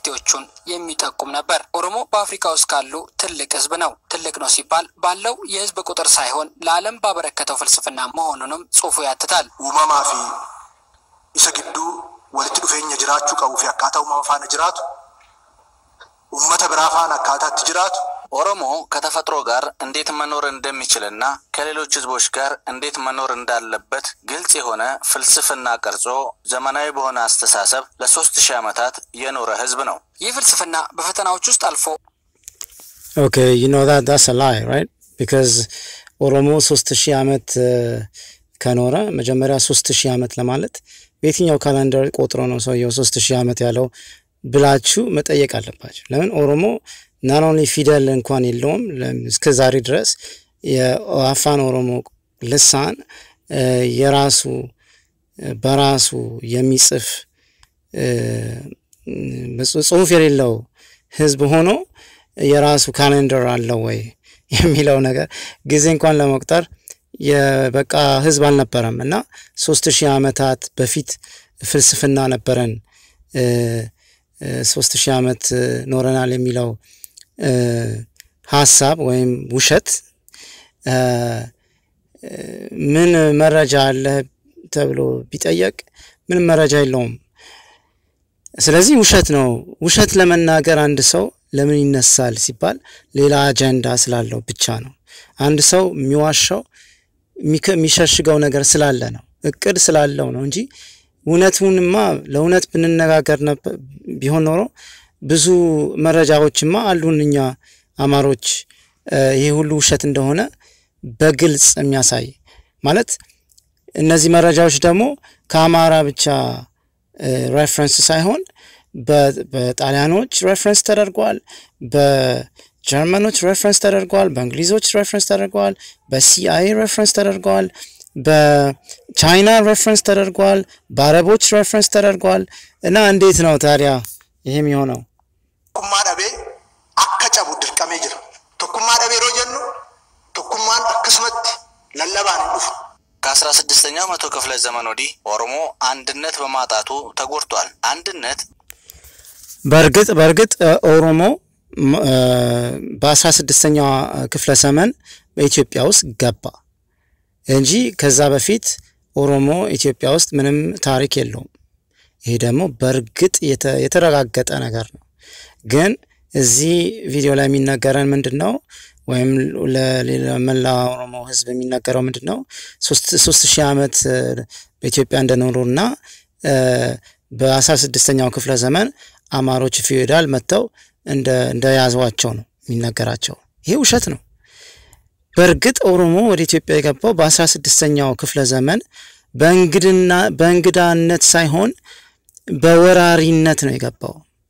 መፍትሄዎቹን የሚጠቁም ነበር። ኦሮሞ በአፍሪካ ውስጥ ካሉ ትልቅ ህዝብ ነው። ትልቅ ነው ሲባል ባለው የህዝብ ቁጥር ሳይሆን ለዓለም ባበረከተው ፍልስፍና መሆኑንም ጽሑፉ ያትታል። uumamaa fi isa gidduu walitti dhufeenya jiraachuu qabuu fi akkaataa uumama faana jiraatu uummata biraa faana akkaataatti jiraatu ኦሮሞ ከተፈጥሮ ጋር እንዴት መኖር እንደሚችልና ከሌሎች ህዝቦች ጋር እንዴት መኖር እንዳለበት ግልጽ የሆነ ፍልስፍና ቀርጾ ዘመናዊ በሆነ አስተሳሰብ ለሶስት ሺህ ዓመታት የኖረ ህዝብ ነው። ይህ ፍልስፍና በፈተናዎች ውስጥ አልፎ Okay, you know that that's a lie, right? Because ኦሮሞ ሶስት ሺህ ዓመት ከኖረ መጀመሪያ ሶስት ሺህ ዓመት ለማለት በየትኛው ካላንደር ቆጥሮ ነው ሰውየው ሶስት ሺህ ዓመት ያለው ብላችሁ መጠየቅ አለባችሁ። ለምን ኦሮሞ ናት ኦንሊ ፊደል እንኳን የለውም ለም- እስከ ዛሬ ድረስ የአፋን ኦሮሞ ልሳን እ፣ የራሱ እ፣ በራሱ የሚጽፍ እ፣ ጽ- ጽሁፍ የሌለው ህዝብ ሆኖ የራሱ ካሌንደር አለው ወይ የሚለው ነገር ጊዜ እንኳን ለመቁጠር የበቃ ህዝብ አልነበረም እና ሶስት ሺህ ዓመታት በፊት ፍልስፍና ነበረን እ፣ እ፣ ሶስት ሺህ ዓመት እ፣ ኖረናል የሚለው እ፣ ሀሳብ ወይም ውሸት እ፣ እ፣ ምን መረጃ አለ ተብሎ ቢጠየቅ ምንም መረጃ የለውም። ስለዚህ ውሸት ነው። ውሸት ለመናገር አንድ ሰው ለምን ይነሳል ሲባል ሌላ አጀንዳ ስላለው ብቻ ነው። አንድ ሰው የሚዋሻው የሚከ- የሚሸሽገው ነገር ስላለ ነው፣ እቅድ ስላለው ነው እንጂ እውነቱንማ ለእውነት ብንነጋገር ነበር ቢሆን ኖሮ ብዙ መረጃዎችማ አሉን እኛ አማሮች እ፣ ይሄ ሁሉ ውሸት እንደሆነ በግልጽ የሚያሳይ ማለት እነዚህ መረጃዎች ደግሞ ከአማራ ብቻ ሬፍረንስ ሳይሆን በ- በጣሊያኖች ሬፍረንስ ተደርጓል፣ በጀርመኖች ሬፍረንስ ተደርጓል፣ በእንግሊዞች ሬፍረንስ ተደርጓል፣ በሲአይኤ ሬፍረንስ ተደርጓል፣ በቻይና ሬፍረንስ ተደርጓል፣ በአረቦች ሬፍረንስ ተደርጓል። እና እንዴት ነው ታዲያ ይህም የሆነው? tokkummaa dhabee akka cabu dirqamee jira. Tokkummaa dhabee yeroo jennu tokkummaan akkasumatti lallabaan hin dhufu. ከአስራ ስድስተኛው መቶ ክፍለ ዘመን ወዲህ ኦሮሞ አንድነት በማጣቱ ተጎድቷል። አንድነት በእርግጥ በእርግጥ እ፣ ኦሮሞ ም- እ፣ በአስራ ስድስተኛው ክፍለ ዘመን በኢትዮጵያ ውስጥ ገባ እንጂ ከዛ በፊት ኦሮሞ ኢትዮጵያ ውስጥ ምንም ታሪክ የለውም። ይሄ ደግሞ በእርግጥ የተ- የተረጋገጠ ነገር ነው። ግን እዚህ ቪዲዮ ላይ የሚነገረን ምንድን ነው? ወይም ለመላ ኦሮሞ ሕዝብ የሚነገረው ምንድን ነው? ሶስት ሶስት ሺህ ዓመት እ፣ በኢትዮጵያ እንደኖሩና እ፣ በአስራ ስድስተኛው ክፍለ ዘመን አማሮች ፊውዳል መጥተው እንደ እንደያዟቸው ነው የሚነገራቸው። ይሄ ውሸት ነው። በእርግጥ ኦሮሞ ወደ ኢትዮጵያ የገባው በአስራ ስድስተኛው ክፍለ ዘመን በእንግድና በእንግዳነት ሳይሆን በወራሪነት ነው የገባው።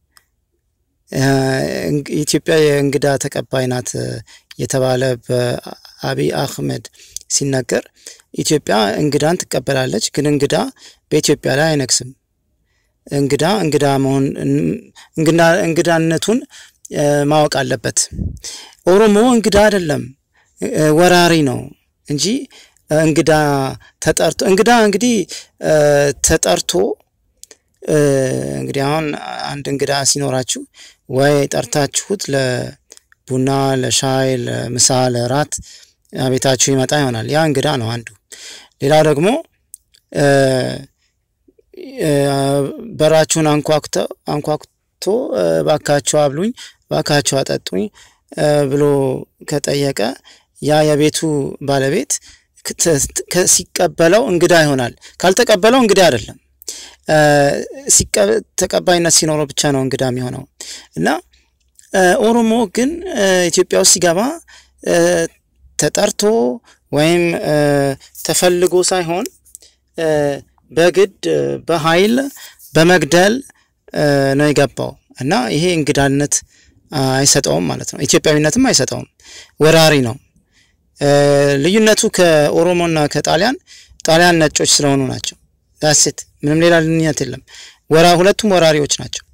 እ፣ እንግ- ኢትዮጵያ የእንግዳ ተቀባይ ናት እ፣ የተባለ በአቢይ አህመድ ሲነገር ኢትዮጵያ እንግዳን ትቀበላለች፣ ግን እንግዳ በኢትዮጵያ ላይ አይነግስም። እንግዳ እንግዳ መሆን እንግዳ እንግዳነቱን እ፣ ማወቅ አለበት። ኦሮሞ እንግዳ አይደለም እ፣ ወራሪ ነው እንጂ እ፣ እንግዳ ተጠርቶ እንግዳ እንግዲህ እ፣ ተጠርቶ እ፣ እንግዲህ አሁን አንድ እንግዳ ሲኖራችሁ ወይ ጠርታችሁት ለቡና፣ ለሻይ፣ ለምሳ፣ ለራት ቤታችሁ ይመጣ ይሆናል። ያ እንግዳ ነው አንዱ። ሌላው ደግሞ እ፣ እ፣ በራችሁን አንኳኩቶ አንኳኩቶ እ፣ ባካችሁ አብሉኝ፣ ባካችሁ አጠጡኝ እ፣ ብሎ ከጠየቀ ያ የቤቱ ባለቤት ክት- ከ- ሲቀበለው እንግዳ ይሆናል። ካልተቀበለው እንግዳ አይደለም። እ፣ ሲቀ- ተቀባይነት ሲኖረው ብቻ ነው እንግዳ የሚሆነው እና እ፣ ኦሮሞ ግን እ፣ ኢትዮጵያ ውስጥ ሲገባ እ፣ ተጠርቶ ወይም እ፣ ተፈልጎ ሳይሆን እ፣ በግድ እ፣ በኃይል በመግደል እ፣ ነው የገባው እና ይሄ እንግዳነት አ፣ አይሰጠውም ማለት ነው። ኢትዮጵያዊነትም አይሰጠውም። ወራሪ ነው። እ፣ ልዩነቱ ከኦሮሞና ከጣሊያን ጣሊያን ነጮች ስለሆኑ ናቸው። ዳሴት ምንም ሌላ ልዩነት የለም። ወራ ሁለቱም ወራሪዎች ናቸው።